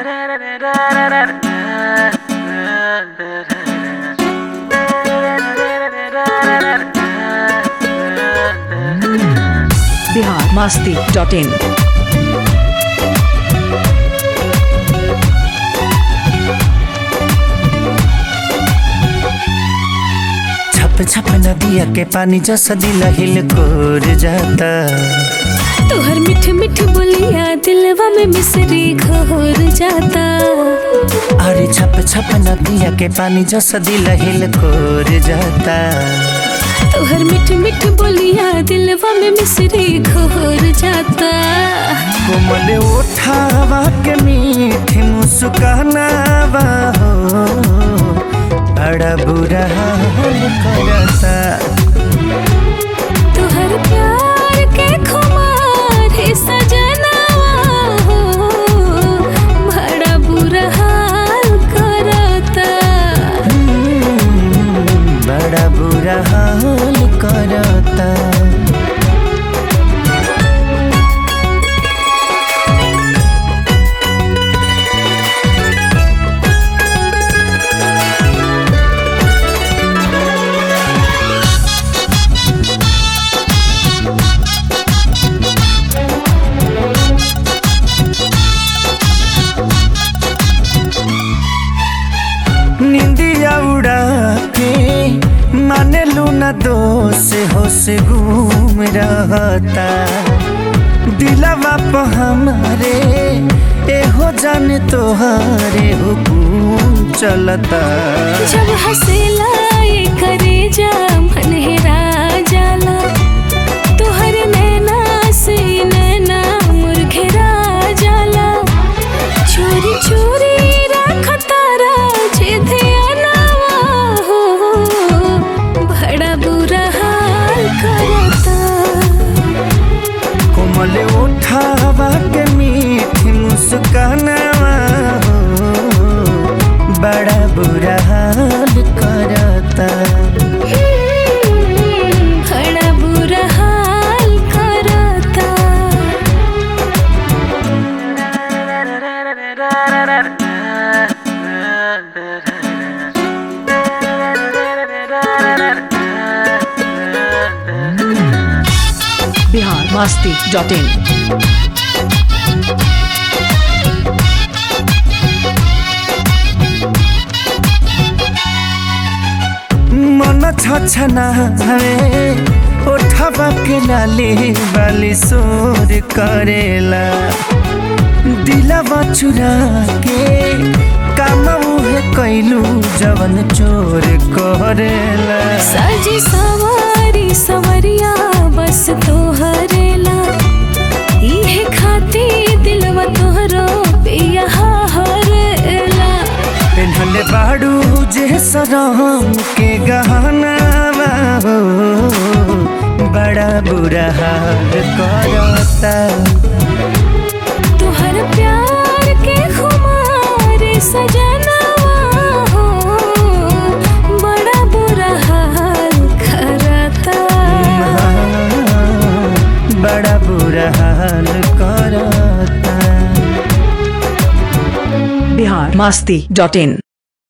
Bihar Masti dot in छप छप नदिया के पानी जैसा दिल हिल कोर जाता तोहर मिठ मिठ बोलिया दिलवा में मिसरी घोर जाता अरे छप छप नदिया के पानी जैसा दिल हिल कोर जाता तोहर मिठ मिठ बोलिया दिलवा में मिसरी घोर जाता कोमल उठावा के मीठी मुस्कानावा हो बड़ा बुरा हाल करता तोहर प्यार के खुमार है सजनवा हो बड़ा बुरा हाल करता हम्म, बड़ा बुरा हाल करता निंदिया उड़ा के माने लूना दोष होश घूम रहता दिलवा पे हमारे एहो जाने तोहारे हुकुम चलता जब हंसेला ये करे जा मन हेरा जाला तोहर नैना से नैना मुरघेरा जाला चोरी चोरी रखतारा जे ध्यानवा हो बड़ा बुरा हाल करता कोमल उठावा के मीठी मुस्कानावा हो बड़ा बुरा हाल करता बड़ा बुरा हाल करता बिहार मस्ती डॉट इन मन छछना है उठवा के लाली वाली सोर करेला दिलवा चुरा के काम उहे कैलू जवन चोर करेला साजी सवारी सवरिया बस तोहरेला इहे खाती दिलवा तोहरो पिया हरेला पेन्हले बाड़ू जे सरम के गहना हो बड़ा बुरा हाल करता तोहर प्यार के खुमार सजनवा हो बड़ा बुरा हाल करता बड़ा बुरा हाल करता बिहार मस्ती डॉट इन